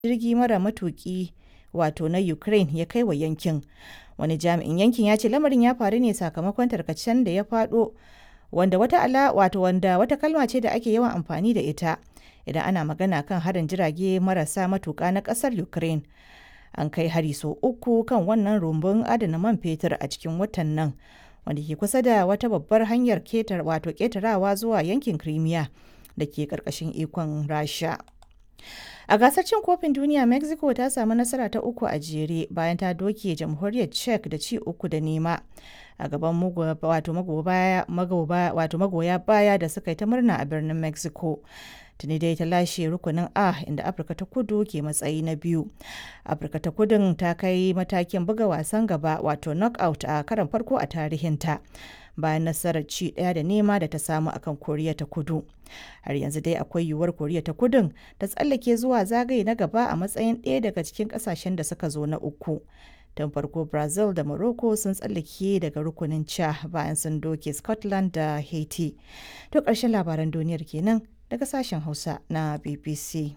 jirgi mara matuki wato na Ukraine ya kai wa yankin. Wani jami'in yankin ya ce lamarin ya faru ne sakamakon tarkacen da ya faɗo wanda wata ala wato wanda wata kalma ce da ake yawan amfani da ita idan ana magana kan harin jirage marasa matuƙa na ƙasar Ukraine. An kai hari sau uku kan wannan rumbun adana man fetur a cikin watan nan wanda ke kusa da wata babbar hanyar ketar wato ketarawa zuwa yankin Crimea da ke ƙarƙashin ikon Rasha. A gasar cin kofin duniya Mexico ta samu nasara ta uku a jere bayan ta doke jamhuriyar Czech da ci uku da nema a gaban wato magoya baya da suka yi ta murna a birnin Mexico. Tuni dai ta lashe rukunin A inda Afirka ta kudu ke matsayi na biyu. Afirka ta kudun ta kai matakin buga wasan gaba wato knockout a karan farko a tarihinta. bayan nasarar ci ɗaya da nema da ta samu akan koriya ta kudu har yanzu dai akwai yiwuwar koriya ta kudun ta tsallake zuwa zagaye na gaba a matsayin ɗaya daga cikin ƙasashen da suka zo na uku tun farko brazil da morocco sun tsallake daga rukunin ca bayan sun doke scotland da haiti to ƙarshen labaran duniyar kenan daga sashen hausa na bbc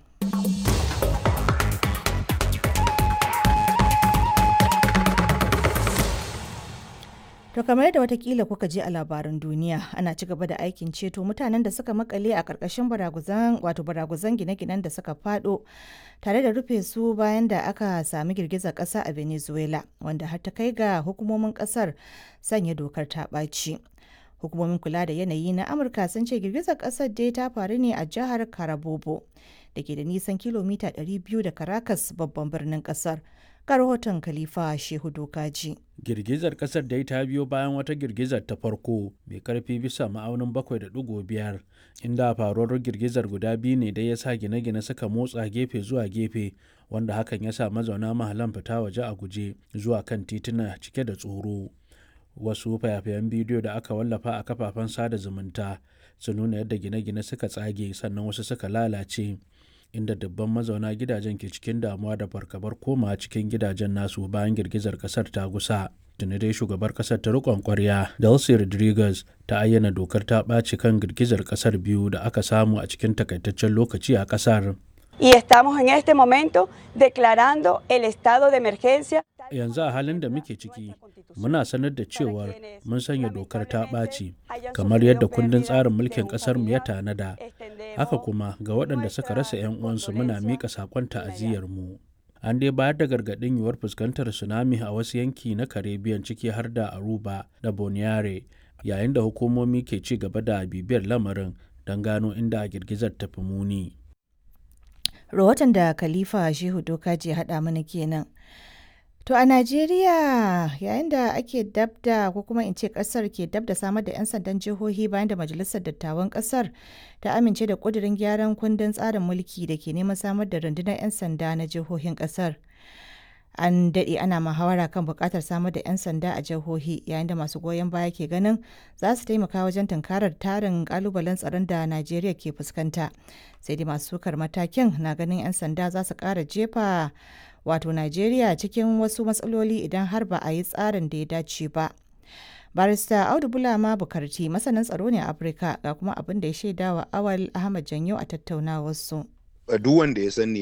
To kamar yadda watakila kuka je a labaran duniya ana ci gaba da aikin ceto mutanen da suka makale a ƙarƙashin baraguzan wato baraguzan gine-ginen da suka fado tare da rufe su bayan da aka sami girgizar ƙasa a Venezuela wanda har ta kai ga hukumomin ƙasar sanya dokar ta ɓaci. Hukumomin kula da yanayi na Amurka sun ce girgizar ƙasar dai ta faru ne a jihar Carabobo da ke da nisan kilomita 200 da Caracas babban birnin ƙasar. ga rahoton Khalifa Shehu Dokaji. Girgizar kasar dai ta biyo bayan wata girgizar ta farko mai karfi bisa ma'aunin 7.5 inda faruwar girgizar guda biyu ne dai ya sa gine-gine suka motsa gefe zuwa gefe wanda hakan ya sa mazauna mahalan fita waje a guje zuwa kan tituna cike da tsoro. Wasu fayafayen bidiyo da aka wallafa a kafafen sada zumunta sun nuna yadda gine-gine suka tsage sannan wasu suka lalace. inda dubban mazauna gidajen ke cikin damuwa da fargabar koma cikin gidajen nasu bayan girgizar kasar ta gusa tuni dai shugabar kasar ta rikon kwarya delcy rodriguez ta ayyana dokar ta ɓaci kan girgizar kasar biyu da aka samu a cikin takaitaccen lokaci a kasar Y estamos en este momento declarando el estado de emergencia. yanzu a halin da muke ciki muna sanar da cewar mun sanya dokar ta ɓaci kamar yadda kundin tsarin mulkin ƙasarmu ya tanada haka kuma ga waɗanda suka rasa 'yan uwansu muna miƙa saƙon ta'aziyyarmu an dai bayar da gargaɗin yiwuwar fuskantar tsunami a wasu yanki na caribbean ciki har da aruba da boniare yayin da hukumomi ke ci gaba da bibiyar lamarin don gano inda girgizar ta fi muni rahoton da khalifa shehu dokaji ya haɗa mana kenan To a Najeriya yayin da ake dabda ko kuma in ce kasar ke dabda samar da 'yan sandan jihohi bayan da Majalisar Dattawan kasar ta amince da kudirin gyaran kundin tsarin mulki da ke neman samar da rundunar 'yan sanda na jihohin kasar. An daɗe ana muhawara kan buƙatar samar da 'yan sanda a jihohi yayin da masu goyon baya ke ganin za su taimaka wajen tunkarar tarin ƙalubalen tsaron da Najeriya ke fuskanta. Sai dai masu sukar matakin na ganin 'yan sanda za su ƙara jefa wato Najeriya cikin wasu matsaloli idan har ba a yi tsarin da ya dace ba. Barista Audu Bulama Bukarti masanin tsaro ne a Afirka ga kuma abin da ya shaida wa Awal Ahmad Janyo a tattaunawarsu. Duk wanda ya sani